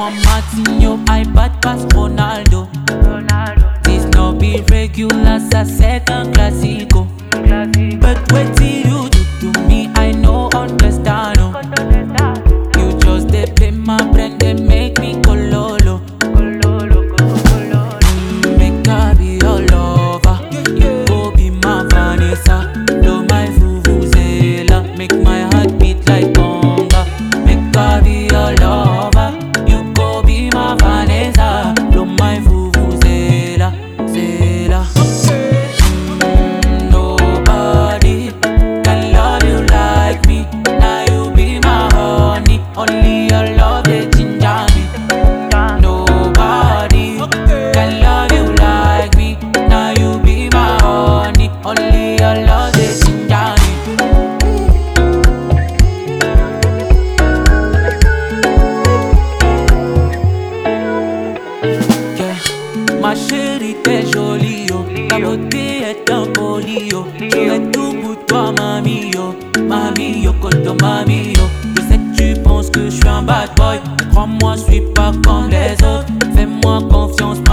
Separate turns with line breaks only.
want Martinho, I bad pass Ronaldo. This no be regular, sa second classico. But wait till you do to me, I no understand. Oh. You just dey play my brain, they make me cololo. Make I be your lover, you go be my Vanessa, blow my vuvuzela, make my heart beat like conga. Make I be your lover, you go be my Vanessa, blow my vuvuzela, zela. Mm, Nobody can love you like me. Now you be my honey, only your love they ginger me. Nobody can love you like me. Now you be my honey, only your love they ginger me. Yeah. Ma chérie, t'es jolie, yo. Ta beauté est un folie, yo. Tu es tout pour toi, mamie, yo. Mamie, yo, koto, mamie, yo. Je sais que tu penses que je suis un bad boy. Crois-moi, je suis pas comme les autres. Fais-moi confiance,